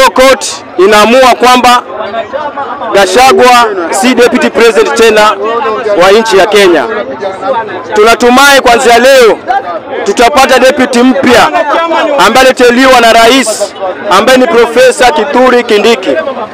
Leo court inaamua kwamba Gachagua si deputy president tena wa nchi ya Kenya. Tunatumai kuanzia leo tutapata deputy mpya ambaye aliteuliwa na rais ambaye ni Profesa Kithure Kindiki.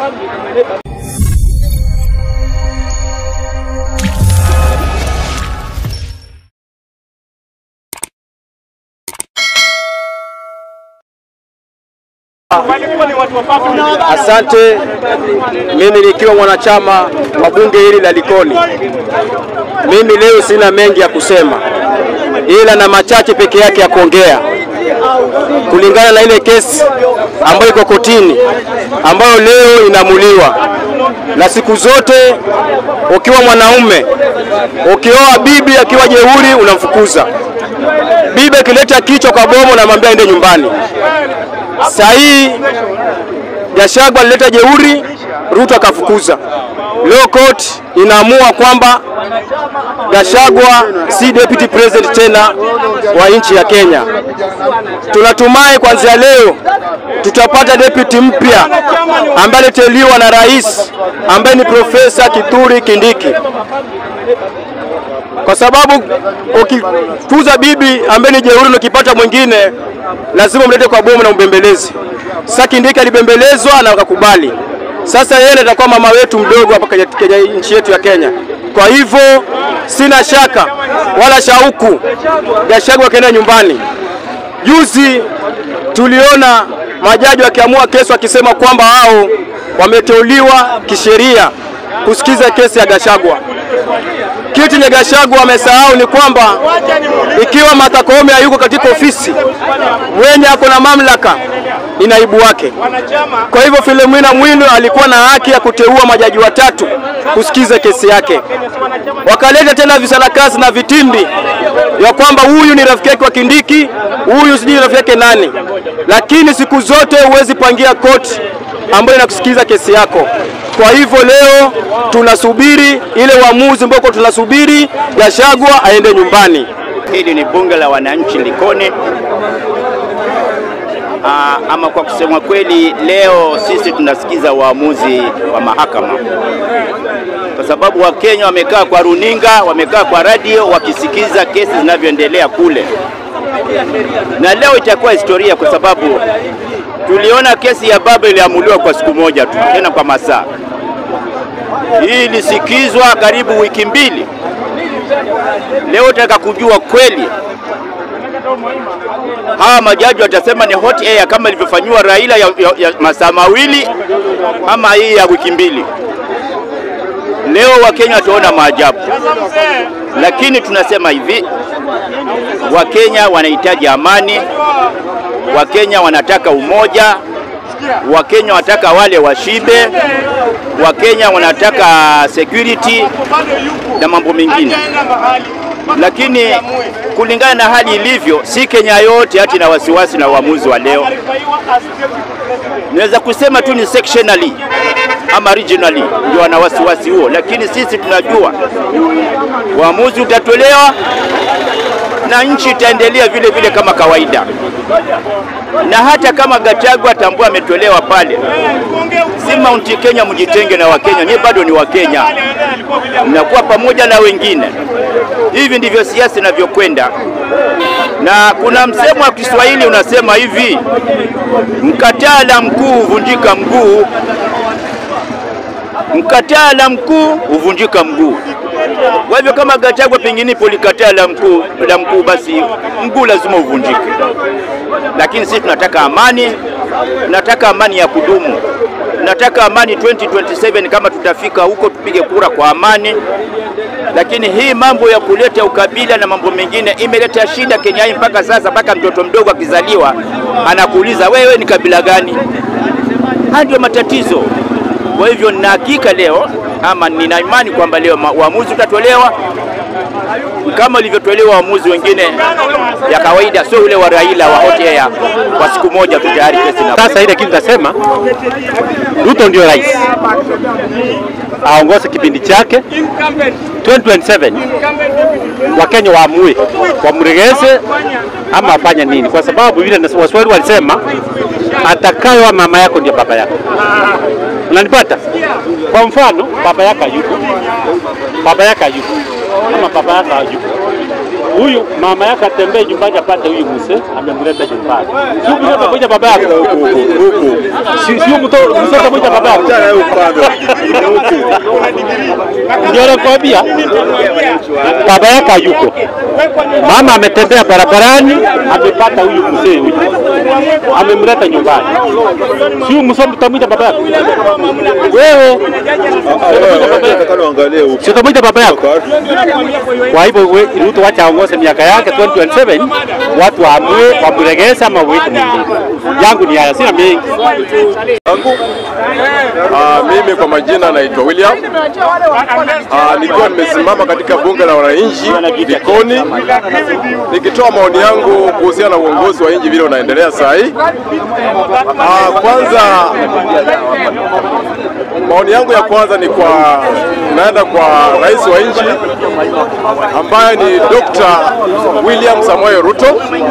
Asante. Mimi nikiwa mwanachama wa bunge hili la Likoni, mimi leo sina mengi ya kusema, ila na machache peke yake ya kuongea kulingana na ile kesi ambayo iko kotini, ambayo leo inaamuliwa. Na siku zote ukiwa mwanaume, ukioa bibi akiwa jeuri, unamfukuza bibi. Akileta kichwa kwa bomo, unamwambia aende nyumbani. Saa hii Gachagua alileta jeuri, Ruto akafukuza. Leo court inaamua kwamba Gachagua si deputy president tena wa nchi ya Kenya. Tunatumai kuanzia leo tutapata deputy mpya ambaye aliteuliwa na rais ambaye ni Profesa Kithure Kindiki, kwa sababu ukikuza bibi ambaye ni jeuri na ukipata mwingine lazima mlete kwa bomu na umbembelezi. Sasa Kindiki alibembelezwa na wakakubali. Sasa yeye atakuwa mama wetu mdogo hapa kwenye nchi yetu ya Kenya. Kwa hivyo sina shaka wala shauku Gachagua akaenda nyumbani. Juzi tuliona majaji wakiamua kesi wakisema kwamba hao wameteuliwa kisheria kusikiza kesi ya Gachagua. Kitu chenye Gachagua amesahau ni kwamba ikiwa Martha Koome hayuko katika ofisi, mwenye ako na mamlaka ni naibu wake. Kwa hivyo Philomena Mwilu alikuwa na haki ya kuteua majaji watatu kusikiza kesi yake. Wakaleta tena visarakasi na vitimbi ya kwamba huyu ni rafiki yake wa Kindiki, huyu sijui rafiki yake nani, lakini siku zote huwezi pangia koti ambayo inakusikiza kesi yako. Kwa hivyo leo tunasubiri ile uamuzi ambao tunasubiri Gachagua aende nyumbani. Hili ni bunge la wananchi Likoni. Aa, ama kwa kusema kweli, leo sisi tunasikiza uamuzi wa mahakama, kwa sababu Wakenya wamekaa kwa runinga, wamekaa kwa radio wakisikiza kesi zinavyoendelea kule, na leo itakuwa historia, kwa sababu tuliona kesi ya baba iliamuliwa kwa siku moja tu, tena kwa masaa. Hii ilisikizwa karibu wiki mbili. Leo tutaka kujua kweli hawa majaji watasema ni hot air kama ilivyofanyiwa Raila ya, ya, ya masaa mawili ama hii ya wiki mbili. Leo Wakenya wataona maajabu, lakini tunasema hivi, Wakenya wanahitaji amani, Wakenya wanataka umoja, Wakenya wanataka wale washibe, Wakenya wanataka security na mambo mengine lakini kulingana na hali ilivyo, si Kenya yote hati na wasiwasi na uamuzi wa leo. Naweza kusema tu ni sectionally ama regionally ndio wana wasiwasi huo, lakini sisi tunajua uamuzi utatolewa na nchi itaendelea vile vile kama kawaida, na hata kama Gachagua atambua ametolewa pale, si Mount Kenya mjitenge na Wakenya, nyie bado ni Wakenya, mnakuwa pamoja na wengine. Hivi ndivyo siasa inavyokwenda, na kuna msemo wa Kiswahili unasema hivi, mkatala mkuu huvunjika mguu, mkatala mkuu huvunjika mguu. Kwa hivyo kama Gachagua pengine polikataa la mkuu la mkuu, basi mguu lazima uvunjike. Lakini sisi tunataka amani, tunataka amani ya kudumu, tunataka amani 2027 kama tutafika huko tupige kura kwa amani. Lakini hii mambo ya kuleta ukabila na mambo mengine imeleta shida Kenya hii mpaka sasa, mpaka mtoto mdogo akizaliwa anakuuliza wewe ni kabila gani? Haya ndio matatizo. Kwa hivyo nina hakika leo ama nina imani kwamba leo uamuzi utatolewa kama ilivyotolewa uamuzi wengine ya kawaida, sio ule wa Raila wa hot air kwa siku moja tu tayari kesi na Sasa ile kitu nasema, Ruto ndio rais, aongoze kipindi chake 2027 Wakenya waamue wamregeze ama afanye nini, kwa sababu vile Waswahili walisema atakayewa mama yako ndio baba yako. Unanipata? Kwa mfano, baba yako hayuko, baba yako hayuko, ama baba yako hayuko, huyu mama yako atembee nyumbani apate huyu mzee amemleta nyumbani, sio mzee atakuja baba yako Si- sio mto- mzee atakuja baba yako. Ndio nakwambia baba yako hayuko, mama ametembea barabarani, amepata huyu mzee huyu, amemleta nyumbani, sio mzee utamwita baba yako wewe, si utamwita baba yako. Kwa hivyo we- Ruto wacha aongoze miaka yake 2027 watu waamue wamregeze ama uweke mwingine. Yangu ni haya, sina mengi. yangu. Ah, mimi kwa majina naitwa William. Ah, nikiwa nimesimama katika bunge la wananchi Likoni nikitoa maoni yangu kuhusiana na uongozi wa nchi vile unaendelea saa hii. Ah, kwanza maoni yangu ya kwanza ni kwa naenda kwa rais wa nchi ambaye ni Dr. William Samoei Ruto.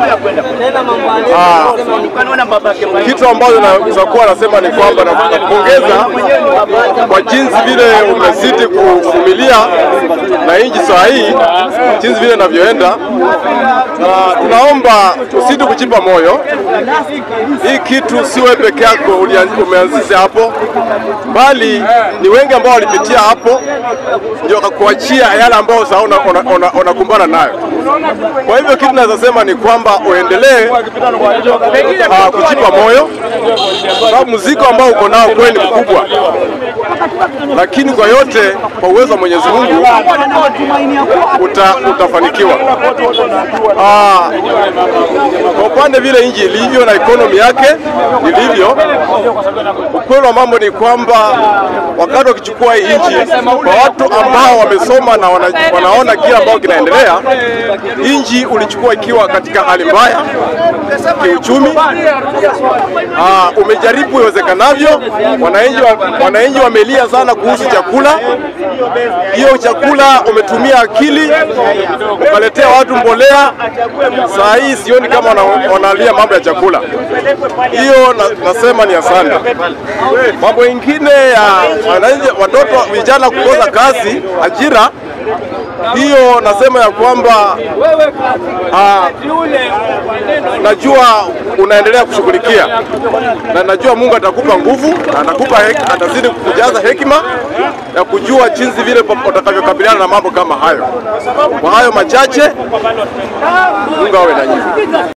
Ah, kitu ambacho naweza kuwa nasema ni kwamba nakupongeza kwa jinsi vile umezidi kuvumilia na nchi saa hii jinsi vile inavyoenda, na tunaomba usidi kuchipa moyo. Hii kitu si wewe peke yako ulian- umeanzisha hapo, bali ni wengi ambao walipitia hapo ndio wakakuachia yale ambao sasa unakumbana una, una, unakumbana nayo. Kwa hivyo kitu naweza sema ni kwamba uendelee uh, kujipa moyo, sababu mzigo ambao uko nao kweli ni mkubwa, lakini kwa yote, kwa uwezo wa Mwenyezi Mungu uta, utafanikiwa. Ah, kwa upande vile nchi ilivyo na ekonomi yake ilivyo, ukweli wa mambo ni kwamba wakati wakichukua hii nchi, kwa watu ambao wamesoma na wana, wanaona kile ambao kinaendelea, nchi ulichukua ikiwa katika hali mbaya kiuchumi. Ah, umejaribu iwezekanavyo, wananchi wa- wananchi wamelia sana kuhusu chakula. Hiyo chakula umetumia akili ukaletea watu mbolea. Saa hii sioni kama wana- wanalia mambo ya chakula. Hiyo na, nasema ni asante. Mambo mengine ya wananchi, watoto vijana kukosa kazi, ajira, hiyo nasema ya kwamba ah, najua unaendelea kushughulikia na najua Mungu atakupa nguvu na atakupa hek- atazidi kukujaza hekima ya kujua jinsi vile utakavyokabiliana na mambo kama hayo. Kwa hayo machache, Mungu awe na nyinyi.